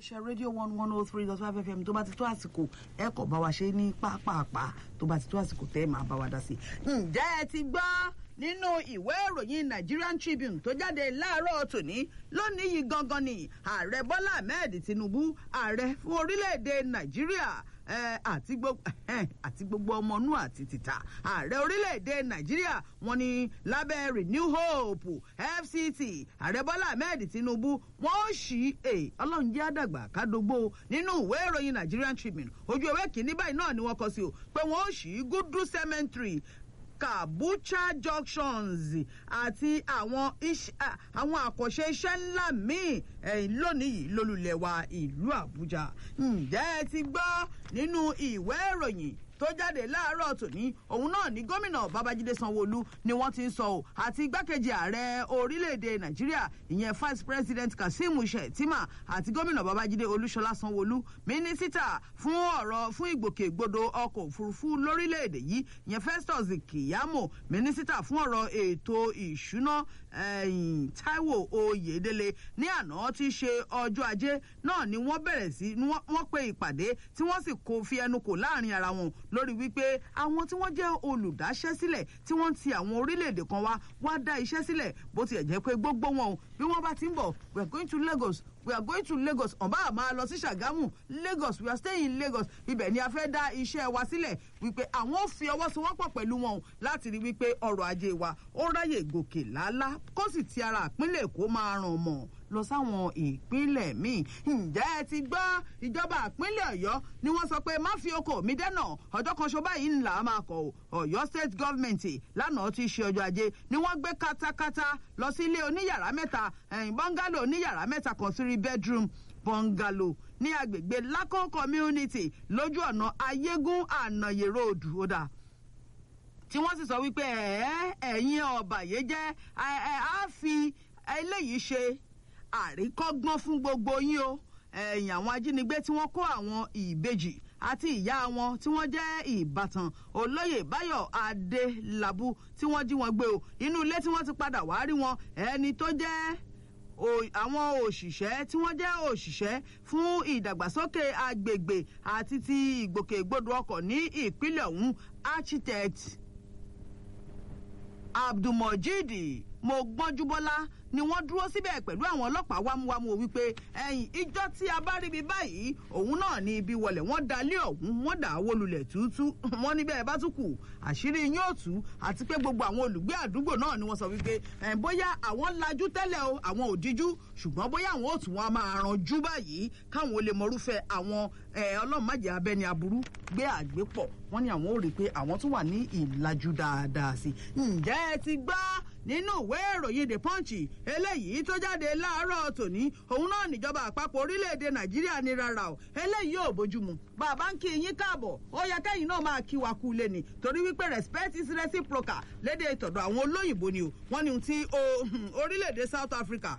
iléeṣẹ́ rédíò one one oh three dot five fm tó bá ti tó àsìkò ẹ kò bá wa ṣe ní pápápá tó bá ti tó àsìkò tẹ́ ẹ máa bá wa dá sí. ǹjẹ́ ẹ ti gbọ́ nínú ìwé ìròyìn Nigerian Tribune tó jáde láàárọ̀ tòní lónìí yìí gangan ni ààrẹ Bọ́lá Ahmed Tinubu ààrẹ fún orílẹ̀-èdè Nàìjíríà àti gbogbo àti gbogbo ọmọnú àti tìta ààrẹ orílẹ̀-èdè nàìjíríà wọ́n ní lábẹ́ renew hope fct ààrẹ bọ́lá ahmed tinubu wọ́n ṣí ọlọ́run jẹ́ àdàgbà kádógbó nínú ìwé ìròyìn nigerian tribune ojú ewé kìíní báyìí náà ni wọ́n kọ sí o pé wọ́n ṣí gudu cemetery kabucha junctions àti àwọn àwọn àkànṣe iṣẹ́ ńlá míì lónìí yìí lólùlẹ̀ wa ìlú àbújá ǹjẹ́ ẹ ti gbọ́ nínú ìwé ìròyìn tó jáde láàárọ̀ tòní òun náà ní gómìnà babájídé sanwóolu ni wọ́n ti ń sọ ọ́ àti igbákejì ààrẹ orílẹ̀-èdè nàìjíríà ìyẹn vice president kazeem shettima àti gómìnà babájídé olúṣọlá sanwóolu mínísítà fún ọ̀rọ̀ fún ìgbòkègbodò ọkọ̀ òfurufú lórílẹ̀-èdè yìí ìyẹn festus kiyamo mínísítà fún ọ̀rọ̀ ètò ìṣúná taiwo oyèdélé ní àná tí í ṣe ọjọ́ ajé náà ni wọ́n bẹ̀rẹ̀ sí wọ́n pe ìpàdé tí wọ́n sì kó fi ẹnu kò láàrin ara wọn lórí wípé àwọn tí wọ́n jẹ́ olùdáṣẹ́sílẹ̀ tí wọ́n ti àwọn orílẹ̀-èdè kan wá wá dá iṣẹ́ sílẹ̀ bó tiẹ̀ jẹ́ pé gbogbo wọn o bí wọ́n bá ti ń bọ̀ we are going to Lagos we are going to Lagos ọ̀nbá àmà lọ sí Ṣàgámù Lagos we are staying in Lagos ibẹ̀ ni a fẹ́ dá iṣẹ́ wa sílẹ̀ wípé àwọn ò fi ọwọ́ sowọ́pọ̀ pẹ̀lú wọn láti rí wípé ọrọ̀ ajé wa ó ráyè gòkè lálá kó sì ti ara ìpínlẹ̀ Èkó máa ràn mọ́ lọ sáwọn ìpínlẹ̀ míì ǹjẹ́ ẹ ti gbọ́ ìjọba ìpínlẹ̀ Ọ̀yọ́ ni wọ́n sọ pé má fi oko mi dẹ́nà ọjọ́ kan ṣo báyìí ńlá máa kọ̀ Ọ̀yọ́ state government lánàá tí í ṣe ọjọ́ ajé ni wọ́n gbé katakata lọ sí ilé oníyàrá mẹ́ta bọ́ngálò oníyàrá mẹ́ta kan three bedroom bọ́ngálò ní agbègbè Lako community lójú ọ̀nà ayégún ànàyè road ọ̀dà tí wọ́n sì sọ wípé ẹ̀yin ọ̀bàyéjẹ́ á fi eléyìí ṣe àríkọ́gbọ́n fún gbogbo yín o ẹ̀yìn àwọn ajínigbé tí wọ́n kó àwọn ìbejì àti ìyá wọn tí wọ́n jẹ́ ìbátan olóyè báyọ̀ adélábù tí wọ́n jí wọn gbé o inú ilé tí wọ́n ti padà wá rí wọn ẹni tó jẹ́ àwọn òṣìṣẹ́ tí wọ́n jẹ́ òṣìṣẹ́ fún ìdàgbàsókè agbègbè àti ti ìgbòkègbodò ọkọ̀ ní ìpínlẹ̀ ọ̀hún architect abdulmojid mogbọ́njúbọ́lá ni wọ́n dúró síbẹ̀ pẹ̀lú àwọn ọlọ́pàá wámúwámú wípé ẹ̀yìn ìjọ tí a bá ríbi báyìí òun náà ní ibi wọlé wọ́n dalé ọ̀hún wọ́n dà á wó lulẹ̀ túútú wọ́n níbẹ̀ bá tún kù àṣírí yín ò tú àti pé gbogbo àwọn olùgbé àdúgbò náà ni wọ́n sọ wípé bóyá àwọn lajú tẹ́lẹ̀ o àwọn ò díjú ṣùgbọ́n bóyá àwọn ò tún wọn máa ranjú báyìí káwọn ò lè mọrúfẹ́ àwọn ọlọ́mọdé abẹ́ni aburú gbé àgbépọ̀ wọ́n ní àwọn ò rí i pé àwọn tún wà ní ìlàjú dáadáa sí i ǹjẹ́ ẹ ti gbọ́ nínú ìwé ìròyìn the punch eléyìí tó jáde láàárọ̀ tòní òun náà níjọba àpapọ̀ orílẹ̀-èdè nàìjíríà ní rárá o eléyìí ò bójúmu bàbá ń kí yín káàbọ̀ ó yẹ kẹ́yìn náà máa kí wa kú lé ni torí wípé respect is reciprocal lédè ìtọ̀dọ̀ àwọn olóyìnbó ni o wọ́n ní ohun tí orílẹ̀-èdè South Africa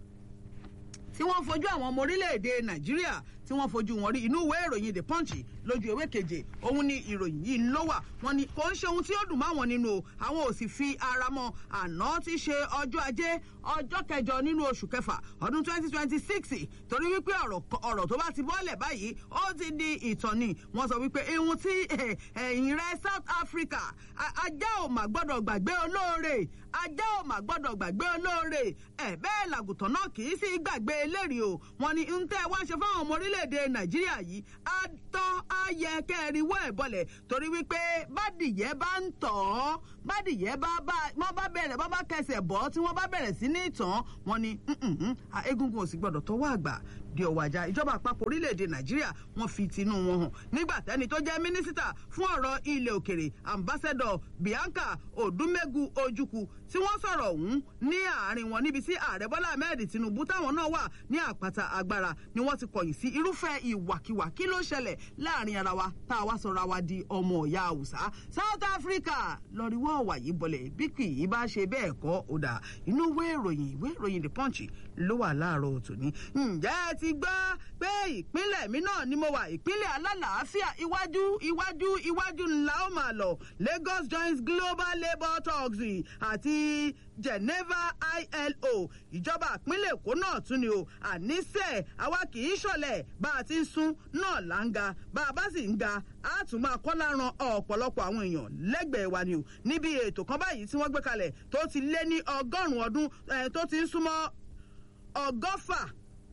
tí wọ́n fojú àwọn ọmọ orílẹ̀-èdè nàìjíríà tí wọ́n fojú wọn rí inú ìwé ìròyìn the punch lójú ewé keje òun ni ìròyìn yìí ló wà wọ́n ní kò ń ṣe ohun tí ó dùn máwọn nínú o àwọn ò sì fi ara mọ́ àná tí ṣe ọjọ́ ajé ọjọ́ kẹjọ nínú oṣù kẹfà ọdún twenty twenty six torí wípé ọ̀rọ̀ tó bá ti bọ́lẹ̀ báyìí ó ti di ìtàn ni wọ́n sọ wípé ihun tí ẹ̀yìn rẹ̀ South Africa ajá ò mà gbọ́dọ̀ gbàgbé olóore ajá ò mà gbọ́dọ̀ gbàgbé olóore ẹ̀ bẹ́ẹ̀ làgùtàn náà kì í sì gbàgbé eléyìí o wọ́n ní ń tẹ́ wá ṣe fáwọn ọmọ orílẹ̀-èdè Nàìjíríà yìí á tọ́ á yẹ kẹrin wọ́ ẹ̀ bọ̀lẹ̀ torí wípé bádìyẹ bá ń tọ̀ ọ́ bádìyẹ bá bá wọ́n bá bẹ̀rẹ̀ wọ́n bá kẹsẹ̀ bọ́ tí wọ́n bá bẹ̀rẹ̀ sí ní tàn wọ́n ní egungun ò sì gbọ́dọ̀ tọwọ́ àgbà di ọwọ́ ajá ìjọba àpapọ̀ orílẹ̀-èdè nàìjíríà wọ́n fi tinú wọn hàn nígbà tẹ́ni tó jẹ́ mínísítà fún ọ̀rọ̀ ilẹ̀ òkèrè ambassador bianca odumegu ojukwu tí wọ́n sọ̀rọ̀ ọ̀hún ní àárín wọn níbi tí ààrẹ bọ́lá ahmed tinubu táwọn náà wà ní àpáta agbára ni wọ́n ti kọ̀yìn sí irúfẹ́ ìwàkiwà kí ló ṣẹlẹ̀ láàrin ara wa tá a wá sọra wa di ọmọ ìyá haúsá south africa lọ́ríwọ́ ọ̀wà yìí bọ̀lẹ̀ bí kì í bá ṣe bẹ́ẹ̀ kọ́ ó dà inú ìwé ìròyìn ìwé ìròyìn the punch ló wà láàárọ̀ tòní ǹjẹ́ ẹ ti gbọ́ pé ìpínlẹ̀ mi náà ni mo wà ìpínlẹ̀ alálàáfíà iwájú iwájú iwájú ńlá ó máa lọ Lagos joins global labour talks àti Geneva ILO ìjọba ìpínlẹ̀ Èkó náà tún ni o àníṣe àwa kì í ṣọ̀lẹ̀ bá a ti ń sún náà là ń ga bá a bá sì ń ga a tún máa kọ́ láran ọ̀pọ̀lọpọ̀ àwọn èèyàn lẹ́gbẹ̀ẹ́ wa ni o níbi ètò kan báyìí tí wọ́n gbé kalẹ̀ tó ti lé ní ọgọ́rùn-ún ọdún tó ti ń súnmọ́ ọgọ́fà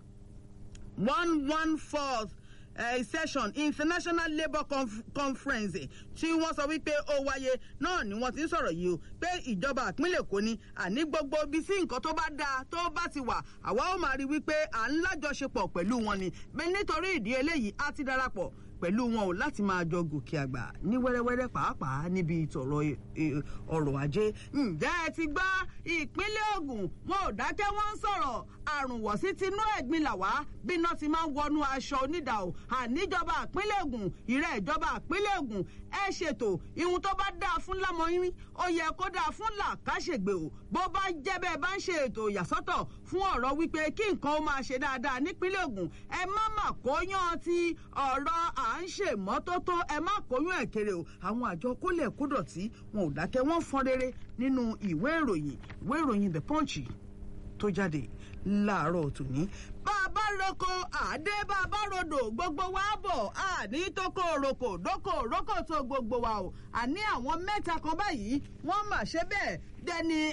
one one fourth uh, session international labour conf conference tí wọ́n sọ wípé ó wáyé náà ni wọ́n ti ń sọ̀rọ̀ yìí o pé ìjọba ìpínlẹ̀ Èkó ni àní gbogbo ibi sí nǹkan tó bá dáa tó bá ti wà àwa ó máa rí wípé à ń lájọṣepọ̀ pẹ̀lú wọn ni nítorí ìdí eléyìí á ti darapọ̀ pẹ̀lú wọn ò láti máa jọ gòkè àgbà ní wẹ́rẹ́wẹ́rẹ́ pàápàá níbi ìtọ̀rọ̀ ọrọ̀ ajé. ǹjẹ́ ẹ ti gbọ́ ìpínlẹ̀ Ògùn wọn ò dákẹ́ wọ́n ń sọ̀rọ̀ àrùn wọ̀sí tinú ẹ̀gbin làwá bí iná ti máa ń wọnú aṣọ onídà o àníjọba ìpínlẹ̀ Ògùn ìrẹ́ ìjọba ìpínlẹ̀ Ògùn ẹ ṣètò ihun tó bá dáa fún lámọyín ó yẹ kó dáa fún làkàṣègbè o bó bá jẹ́ bẹ́ẹ̀ bá ń ṣe ètò ìyàsọ́tọ̀ fún ọ̀rọ̀ wípé kí nǹkan ó máa ṣe dáadáa nípínlẹ̀ Ògùn ẹ má mà kóyán ti ọ̀rọ̀ à ń ṣe mọ́tótó ẹ má kóyún ẹ̀ kéré o àwọn àjọ kólẹ̀ kódọ̀tí wọn ò dákẹ́ wọ́n fọ́n rere nínú ìwé ìròyìn ìwé ìròyìn The Punch tó jáde láàárọ̀ tòní. bá a bá roko àdé bá a bá rodò gbogbo wa bọ̀ àní tókò roko dókò rókò tó gbogbo wa o àní àwọn mẹ́ta kan báyìí wọ́n mà ṣe bẹ́ẹ̀ dẹni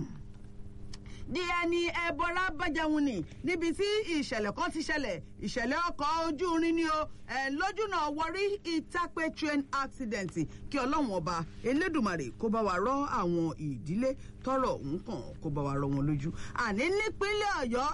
di ẹni ẹbọra bájẹun ni níbi tí ìṣẹ̀lẹ̀ kan ti ṣẹlẹ̀ ìṣẹ̀lẹ̀ ọkọ̀ ojú irin ni o ẹ̀ lójúnà wọrí ìtàpé train accident kí ọlọ́run ọba elédùmarè kó bá wa rọ́ àwọn ìdílé tọ́rọ̀ ọ̀hún kàn kó bá wa rọ́ wọn lójú àní nípínlẹ̀ ọ̀yọ́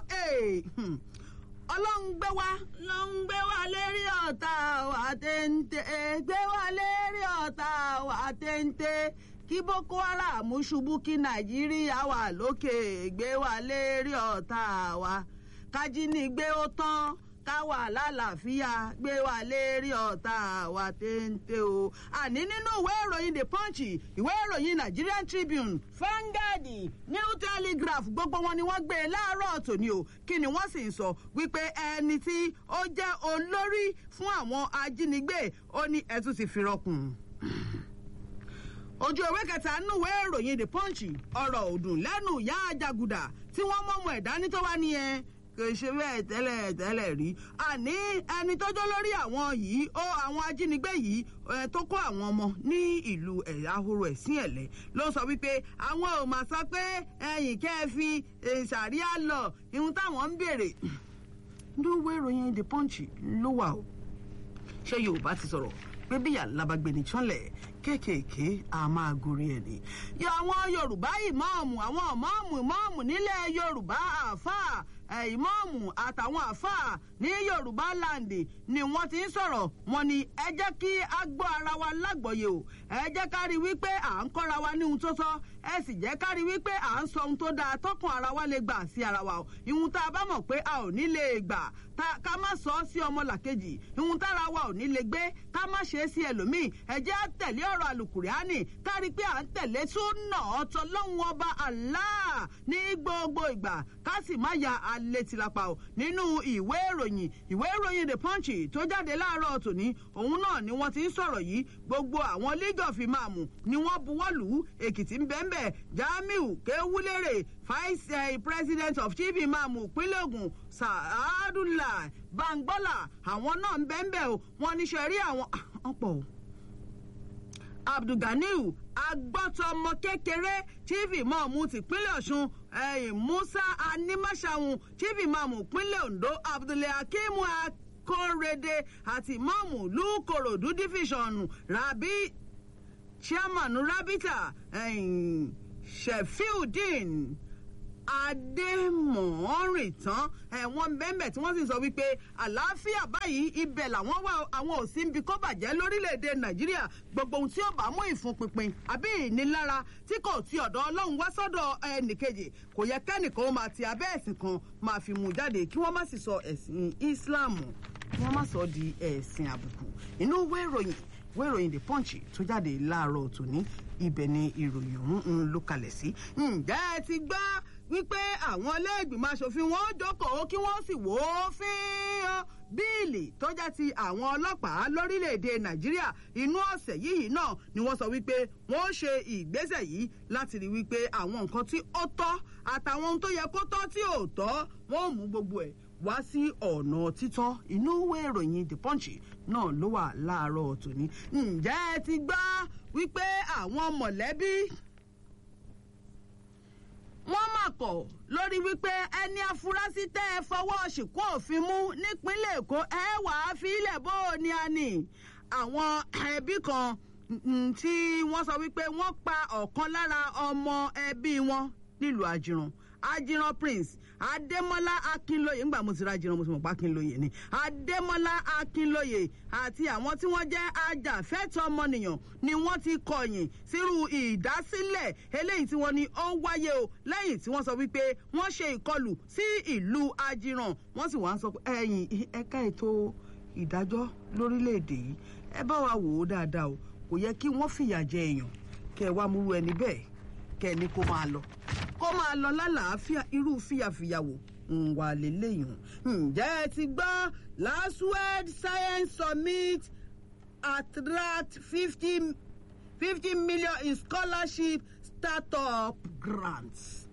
ọlọ́run gbé wa ló ń gbé wa lérí ọ̀tá wa téńté gbé wa lérí ọ̀tá wa téńté kí boko haram ṣubú kí nàìjíríà wà lókè gbé wa lérí ọ̀tá wa kájínigbé ó tán káwa lálàáfíà gbé wa lérí ọ̀tá wa téńté o. àní nínú ìwé ìròyìn the punch ìwé ìròyìn nigerian tribune Vanguard new telegraph gbogbo wọn ni wọ́n gbé e láàárọ̀ tòní o kí ni wọ́n sì ń sọ wípé ẹni tí ó jẹ́ olórí fún àwọn ajínigbé ó ní ẹ tún ti fi rọkùn ojú ewé kẹta nùwé ìròyìn the punch ọ̀rọ̀ òdùn lẹ́nu ìyá àjàgùdà tí wọ́n mọ̀mọ́ ẹ̀dá ní tó wá nìyẹn kò ṣe bẹ́ẹ̀ tẹ́lẹ̀ tẹ́lẹ̀ rí àní ẹni tọ́jọ́ lórí àwọn yìí ó àwọn ajínigbé yìí tó kó àwọn ọmọ ní ìlú ahoro ẹ̀sìn ẹ̀lẹ́ ló sọ wípé àwọn ò mà sọ pé ẹ̀yìn kẹ́ ẹ fi ṣàríà lọ ihun táwọn ń béèrè nùwé ìròyìn the punch ló wà o ṣé yorùbá ti sọ̀rọ̀ pé bí alábàgbé ní tsọ́lẹ̀ kéékèèké a máa gorí ẹ̀ ni. yọ àwọn yorùbá ìmáàmù àwọn ìmáàmù ìmáàmù nílẹ̀ yorùbá àáfàá ìmáàmù àtàwọn àáfàá ní yorùbá láǹdì ni wọ́n ti ń sọ̀rọ̀ wọn ni ẹ jẹ́ kí a gbọ́ ara wa lágbọ̀ọ́yè o ẹ jẹ́ ká rí wípé à ń kọ́ra wa ní ohun tó sọ ẹ sì jẹ́ ká rí wípé à ń sọ ohun tó dáa tọkàn ara wa lè gbà sí ara wa o ìhun tá a bá mọ̀ pé a ò ní lè gbà ká má sọ ọ́ sí ọmọlàkejì ìhun tára wa ò ní lè gbé ká má ṣe é sí ẹlòmíì ẹ jẹ́ á tẹ̀lé ọ̀rọ̀ àlùkùránì ká rí pé à ń tẹ̀lé súnà ọ̀tọ̀ lọ́hùn ọba Allah ní gbogbo ìgbà ká sì má ya alẹ́ tìlápá o nínú ìwé ìròyìn ìwé ìròyìn the punch tó jáde láàárọ̀ tòní òun náà ni wọ́n ti ń sọ̀rọ̀ yìí gbogbo àwọn league of imam ni wọ́n buwọ́ lù ú èkìtì ń bẹ́ẹ̀ jamiu kéwúlérè vice president of chief imam ìpínlẹ̀ Ògùn sàádùlà bangbọ́là àwọn náà ń bẹ́ẹ̀ o wọ́n ní sẹ́rí àwọn ọ̀pọ̀ o abdulganiu agbọ́tọmọ kékeré chief imam tìpínlẹ̀ ọ̀ṣun musa animasahun chief imam ìpínlẹ̀ ondo abdulhakeem akórèdè àti imam lukorodu division rabi chairman rabita sheffield adémọ̀ọ́rìn tán ẹ̀wọ̀n bẹ́ẹ̀mẹ̀ tí wọ́n sì sọ wípé àlàáfíà báyìí ibẹ̀ làwọn wà àwọn ò sí ń bi kó bàjẹ́ lórílẹ̀‐èdè nàìjíríà gbogbo ohun tí ó bá mú ìfúnpinpin àbí ìnilára tí kò ti ọ̀dọ̀ ọlọ́run wá sọ́dọ̀ ẹnìkejì kò yẹ kẹ́nìkan ó máa ti abẹ́ ẹ̀sìn kan máa fi mú jáde kí wọ́n má sì sọ ẹ̀sìn islam kí wọ́n má sọ di ẹ̀sìn àbùkù inú ìwé ìròyìn ìwé ìròyìn the punch tó jáde láàárọ̀ tòní ibẹ̀ ni ìròyìn ọ̀hún ń ló kalẹ̀ sí ǹjẹ́ ẹ ti gbọ́ wípé àwọn iléègbìmọ̀ asòfin wọn jókòó kí wọ́n sì wò ó fín bíìlì tó jẹ́ ti àwọn ọlọ́pàá lórílẹ̀‐èdè nàìjíríà inú ọ̀sẹ̀ yìí náà ni wọ́n sọ wípé wọ́n ó ṣe ìgbésẹ̀ yìí láti rí wípé àwọn nǹkan tí ó tọ́ àtàwọn ohun tó yẹ kó tọ́ tí ò tọ́ wọ́n ó mú gbogbo ẹ̀ wá sí ọ̀nà títọ́ inú ìwé ìròyìn the punch náà ló wà láàárọ̀ tòní. ǹjẹ́ ẹ ti gbọ́ wípé àwọn mọ̀lẹ́bí wọ́n mà kọ̀ lórí wípé ẹni afurasí tẹ́ ẹ fọwọ́ ṣìkú òfin mú nípínlẹ̀ èkó ẹ wàá fi ilẹ̀ bó o ní a nì àwọn ẹbí kan tí wọ́n sọ wípé wọ́n pa ọ̀kan lára ọmọ ẹbí wọn nílùú àjìràn ajiran prince adémọlá akínlóye ńgbà mo ti ra ajiran mo ti mọ̀ pé akínlóye ni adémọlá akínlóye àti àwọn tí wọ́n jẹ́ ajàfẹ́tọ̀ ọmọnìyàn ni wọ́n ti kọ̀yìn sírú ìdásílẹ̀ eléyìí tí wọ́n ní ó wáyé o lẹ́yìn tí wọ́n sọ wípé wọ́n ṣe ìkọlù sí ìlú ajiran wọ́n sì wá ń sọ pé ẹ̀yìn ẹ̀ka ètò ìdájọ́ lórílẹ̀‐èdè yìí ẹ bá wa wò ó dáadáa o kò yẹ kí wọ́n fìyà jẹ èèyàn kẹ́ ẹ wá múrú ẹni bẹ́ẹ̀ kẹ́ ẹ ní kó máa lọ kó máa lọ lálàáfíà irú fìyàfìyàwò ń wà lélẹ́yìn ǹjẹ́ ẹ ti gbọ́ last world science summit attract fifty fifty million in scholarship startup grants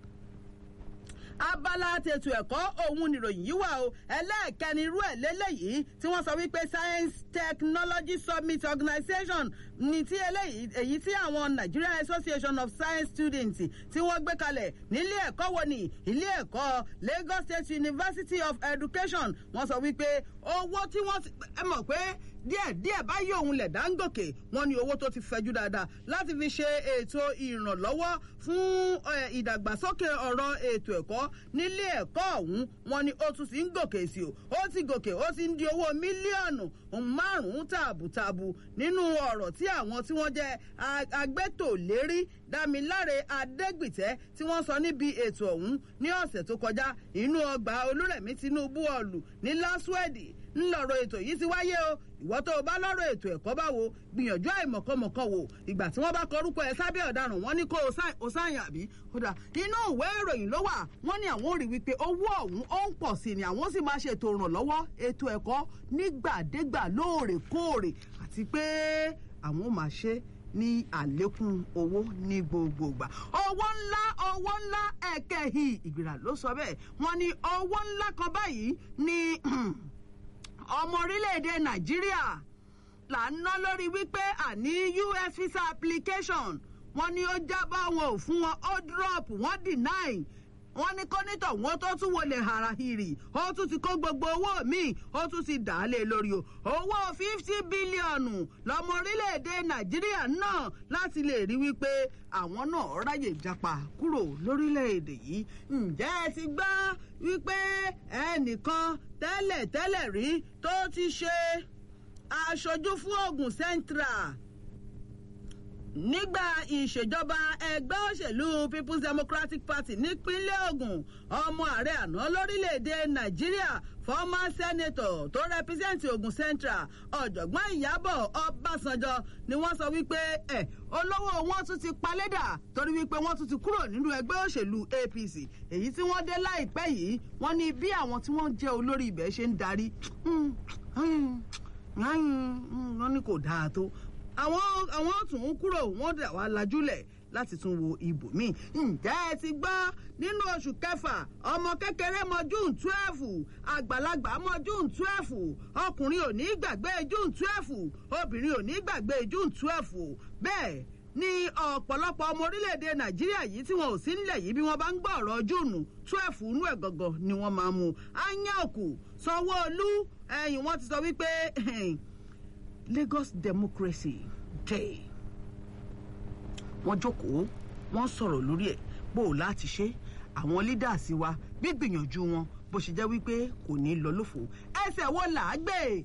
abala tètò ẹ̀kọ́ òun nìròyìn yìí wà o ẹlẹ́ẹ̀kẹrin irú ẹ̀ lélẹ́yìí tí wọ́n sọ wípé science technology summit organisation ní tí eléyìí èyí tí àwọn nigerian association of science students tí wọ́n gbé kalẹ̀ nílé ẹ̀kọ́ wo ni ilé ẹ̀kọ́ lagos state university of education wọ́n sọ wípé owó tí wọ́n ẹ mọ̀ pé díẹ̀ díẹ̀ báyìí òun lẹ̀ dáńgòkè wọ́n ní owó tó ti fẹjú dáadáa láti fi ṣe ètò ìrànlọ́wọ́ fún ìdàgbàsókè ọ̀rọ̀ ètò ẹ̀kọ́ nílé ẹ̀kọ́ ọ̀hún wọ́n ní ó tún ti ń gòkè sí o ó ti gòkè ó ti ń di owó mílíọ̀nù márùn-ún tààbùtààbù nínú ọ̀rọ̀ tí àwọn tí wọ́n jẹ́ agbẹ́tòlérí dámiláre adégbìtẹ́ tí wọ́n sọ níbi ètò ọ̀hún ní ọ̀sẹ̀ tó kọjá inú ọgbà olúrẹ̀mí tinubu ọ̀lù ní lásùwẹ̀dì ńlọrọ̀ ètò yìí ti wáyé o ìwọ tó o bá lọ́rọ̀ ètò ẹ̀kọ́ báwo gbìyànjú àìmọ̀kànmọ̀kàn wò ìgbà tí wọ́n bá kọrúkọ ẹ sábẹ́ ọ̀daràn wọ́n ní kó o sáyìn àbí kódà inú ìwé ìròyìn ló wà wọ́n ní àwọn ò rí wípé owó ọ̀hún ó ń pọ̀ sí ni àwọn sì máa ṣètò ìrànlọ́wọ́ ètò ẹ̀kọ́ nígbàdégbà lóòrèkóòrè àti pé àwọn ò máa ṣe ní àlékún owó ní gbogbo ìgbà owó ńlá owó ńlá ẹ̀kẹ́hì ìgbìrà ló sọ bẹ́ẹ̀ wọ́n ní owó ńlá kan báyìí ní ọmọ orílẹ̀-èdè nàìjíríà là ń ná lórí wípé àní us visa application wọ́n ní ó jábọ́ wọn ò fún wọn ó drop wọ́n deny wọ́n ní kọ́nítọ̀ wọn tó tún wọlé harahiri ó tún ti kó gbogbo owó míì ó tún ti dà á lé lórí o owó fifty bílíọ̀nù lọ́mọ orílẹ̀-èdè nàìjíríà náà láti lè rí wípé àwọn náà ráyè japa kúrò lórílẹ̀-èdè yìí ǹjẹ́ ẹ ti gbọ́ wípé ẹnìkan tẹ́lẹ̀ tẹ́lẹ̀ rí tó ti ṣe aṣojú fún ogun central nígbà ìṣèjọba ẹgbẹ́ òṣèlú people's democratic party nípínlẹ̀ ogun ọmọ ààrẹ àná lórílẹ̀‐èdè nàìjíríà former senator tó represent ogun central ọ̀jọ̀gbọ́n ìyábọ̀ ọbásanjọ́ ni wọ́n sọ wípé ẹ̀ olówó wọn tún ti palédà torí wípé wọ́n tún ti kúrò nínú ẹgbẹ́ òṣèlú apc èyí tí wọ́n dé láìpẹ́ yìí wọ́n ní bí àwọn tí wọ́n jẹ́ olórí ibẹ̀ ṣe ń darí wọ́n ní kò dáa tó àwọn àwọn tún ń kúrò wọn dà wá lajúlẹ̀ láti tún wo ibòmíì ǹjẹ́ ẹ ti gbọ́ nínú oṣù kẹfà ọmọ kékeré mọ june twelve àgbàlagbà mọ june twelve ọkùnrin ò ní gbàgbé june twelve obìnrin ò ní gbàgbé june twelve bẹ́ẹ̀ ní ọ̀pọ̀lọpọ̀ ọmọ orílẹ̀-èdè nàìjíríà yìí tí wọn ò sí nílẹ̀ yìí bí wọ́n bá ń gbọ́ ọ̀rọ̀ júùnù twelve inú ẹ̀ gọ̀gọ̀ ni wọ́n máa mú anyáòkù sanwó-olú ẹ̀yìn wọ́n ti sọ wípé lagos democracy day wọ́n jókòó wọ́n sọ̀rọ̀ lórí ẹ̀ bó o láti ṣe àwọn leaders wa gbígbìyànjú wọn bó ṣe jẹ́ wípé kò ní lọ lófo ẹsẹ̀ wo là á gbé